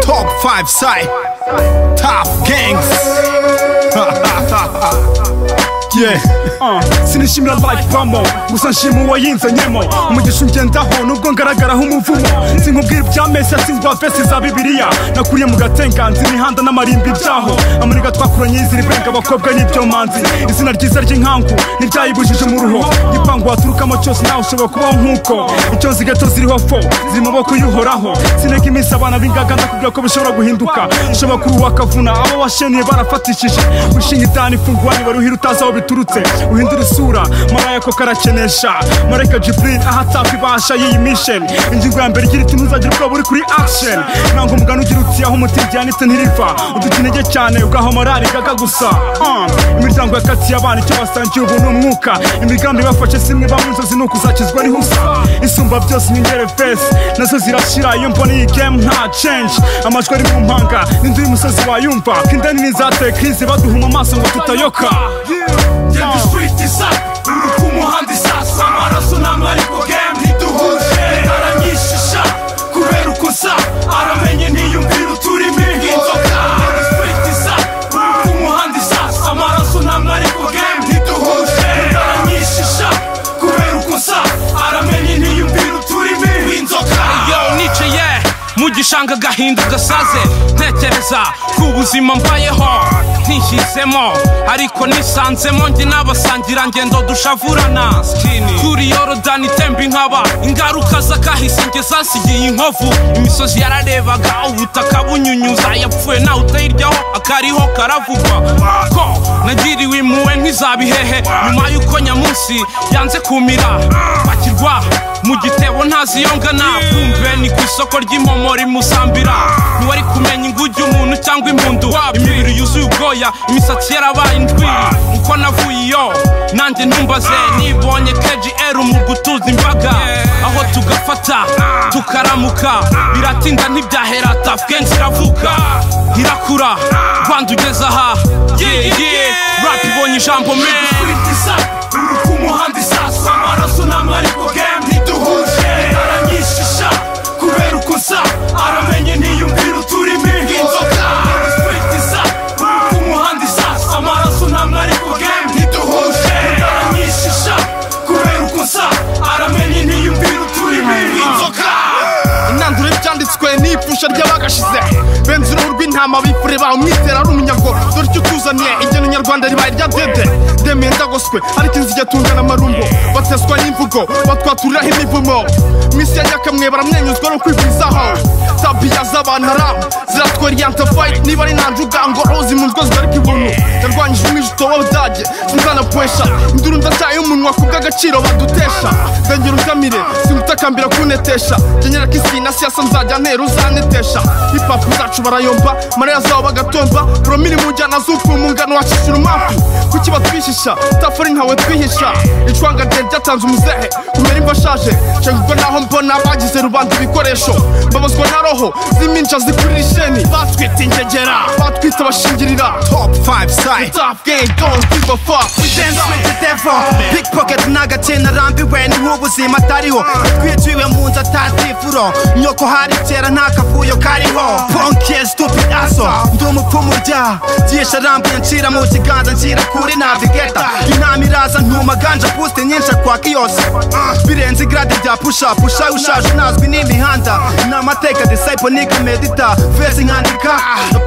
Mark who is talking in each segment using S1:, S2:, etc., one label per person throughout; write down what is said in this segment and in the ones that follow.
S1: Five Side, Top Gangs. yeah. sinishimira life bamo gusa nshima uwayinzanyemo umugisha ungendaho nubwo ngaragaraho umuvumo sinkubwira ibyamesi asinzwa vesi za bibiliya nakuriye mu gatenganzi imihanda n'amarimbi byaho amaniga twakuranye y'izira ibenga abakobwa n'ibyo manzi izina ryiza ry'inkangu ntibyayibujije mu ruho igipangu waturukamo cyose nawe ushobora kubaho nk'uko icyo nzi gato ziriho fo ziri mu maboko y'uhoraho sineka iminsi abana b'ingaga ndakubwira ko bishobora guhinduka ushobora kuruha akavuna abo washenuye barafatishije ushinga itani ifungwa nibara uhira utazi aho biturutse uhindura isura maraya ko karakenesha mareka jibril ahatapa ibasha y'iyi misheni ingingo ya mbere igira iti ntuzagira ubwoba uri kuri action ntabwo umugani ugira uti aho umutima ujyanitse ntiriva udukinege cyane ugaha morali gaga gusa Ah, imiryango yakatiye abana icyo basangiye ubu ni umwuka imigambi ibafashe simwe bamwe inzozi ni ukuzakizwa n'ihusa isumba byose inyongere fesi nazo zirashira iyo mbona iyi game nta change amajwi ari mu mpanga n'inzu y'umusozi wayumva ko indani n'izateye krizi baduhuma amaso ngo tutayoka
S2: Genda street isaka uri ku muhanda isasa amaraso ntamwe ariko game ntiduhuje aranyishisha kubera uko nsa aramenye ntiyumvira uturimi nk'inzoka Genda street isaka uri ku muhanda isasa amaraso ntamwe ariko game ntiduhuje aranyishisha kubera uko nsa aramenye ntiyumvira uturimi nk'inzoka
S3: yo nicaye mu gishanga agahinda gasaze ntekereza ku buzima mbayeho ntihisemo ariko nisanzemo njye n'abasangira ngendo dushavurana kuri yorodani itemba inkaba ingaruka z'akahise njye zasigiye inkovu imisozi yararebaga ubutaka bunyunyuza yapfuye nawe utayiryaho akariho karavugwa ko nagiriwe impuhwe nk'izabihehe nyuma y'uko nyamunsi yanze kumira bakirwa mu gitebo ntazi iyo ngana kumve ni ku isoko ry'impomori musambira ntiwari kumenya ingujya umuntu cyangwa impundu imibiri yuzuye ubwoya imisatsi yarabaye indwiri uko navuye iyo nanjye ntumbaze nibonye kgr mu gutuza imbaga aho tugafata tukaramuka biratinda ntibyahera tafgenzi iravuka irakura rwanda ugeze aha yeah, yeah. rap ibonye ijambo meza
S2: Street isaka uri ku muhanda isasa amaraso ntamwe ariko game ntiduhuje aranyishisha kubera uko nsa aramenye ntiyumvira uturimi nk'inzoka Street isaka uri ku muhanda isasa amaraso ntamwe ariko game ntiduhuje aranyishisha kubera uko nsa aramenye ntiyumvira uturimi nk'inzoka
S4: intanduro y'ibyanditswe ni ipfusha ry'abagashize benze uruhu rw'intama bifure bawe umwizera ari umunyago dore icyo utuzaniye igeno nyarwanda ribaye irya dede demeye ndagoswe ariko inzige tungana amarumbo bateswa n'imvugo batwaturiraho imivumo mu isi ya nyakamwe baramwenyuzwa no kwigwizaho tabiya z'abantu haramu ziratweriyanta fayiti niba ari nta njugango ozi mu nzwa zigarika ibuntu yarwanyije umwijito w'abadage sinzanapwesha induru ndataye umunwa kubw'agaciro badutesha ndagira ugamire simutakambira kunetesha genyera kisi na siasa nzajya ntera uzanetesha hipapu zacu barayomba mariya zabo bagatomba promili mu njyana z'upfumu ngano wacishira umwafu kuki batwishisha tafari nkawe twihisha icwanga rye ryatanze umuzehe kumera imva ashaje nshenga ubwo naho mbona bagize rubanda ibikoresho mbabazwa na roho z'iminca zikurira isheni batwita ingegera batwita abashingirira
S1: Top Five Side,
S4: top game don't give a fuck
S5: dance with the devil pickpocket n'agakena arambiwe niho ubuzima atariho twiciwe mu nzu atatifuro nyoko hari kera nta kavuyo kariho ponke stupid aso ndi umupfumu rya byisha arambuye ncira mu kiganza nshyira kuri navigeta intama iraza ntuma ganja puste nyinshi kwaka yose birenze igrade rya pusha pusha ushaje unazwi n'imihanda ni amateka disciple nika medita fesi nkandika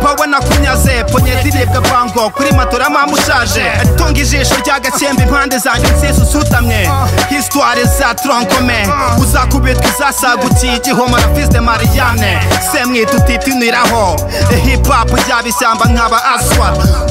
S5: pawe nakunyaze ponye ziribwa bango kuri matora mama ushaje tunga ijisho ry'agasembe impande zanjye nsese usutamye histoire za tronkome uzakubitwa izasagutiye igihomora fiste mariane semwita utitiniraho hip hop ryaba ishyamba nkaba aswa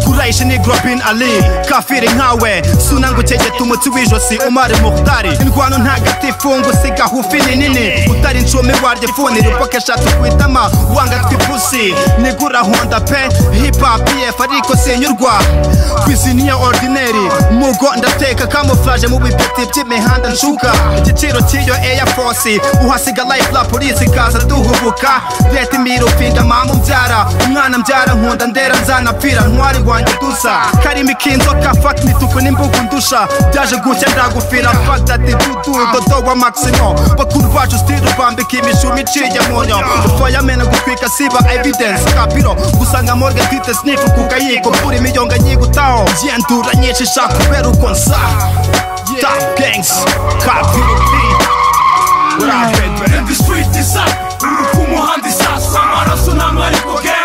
S5: kurayisha ni grobin ali kafiri nkawe suna ngutegeta umutsi w'ijosi umari muhtari indwano ntagatifu ngo usiga hufi ni nini utari ncumi waryo funira imboka eshatu ku itama wanga twipusi nigura honda pe hip hop yef ariko sinyurwa kwiziniya ordinary mugo ndateka kamuflaje mu bipeti by'imihanda nshuka igiciro cy'iyo air force uhasiga life la polisi ikaza duhubuka leta imirufinda mama mbyara umwana mbyara nkunda ndera nzanapfira ntwari wanjye dusa karimi k'inzoka fat mituku n'imbugu ndusha byaje gucya ndagufira fat ati dudu dodo wa maximo bakuru bacu stili rwambika imi- imishumi iciye mu nyama utwayamena gutwika siba evidence kapiro gusanga morgan twite sniff ku kayiko kuri imiyonga nyigutaho ngendura nyinshi shaka kubera uko nsa top gangs kapiro beat
S2: Rap and the street is up Uru kumuhanda isaswa Amaraso namwe ariko gang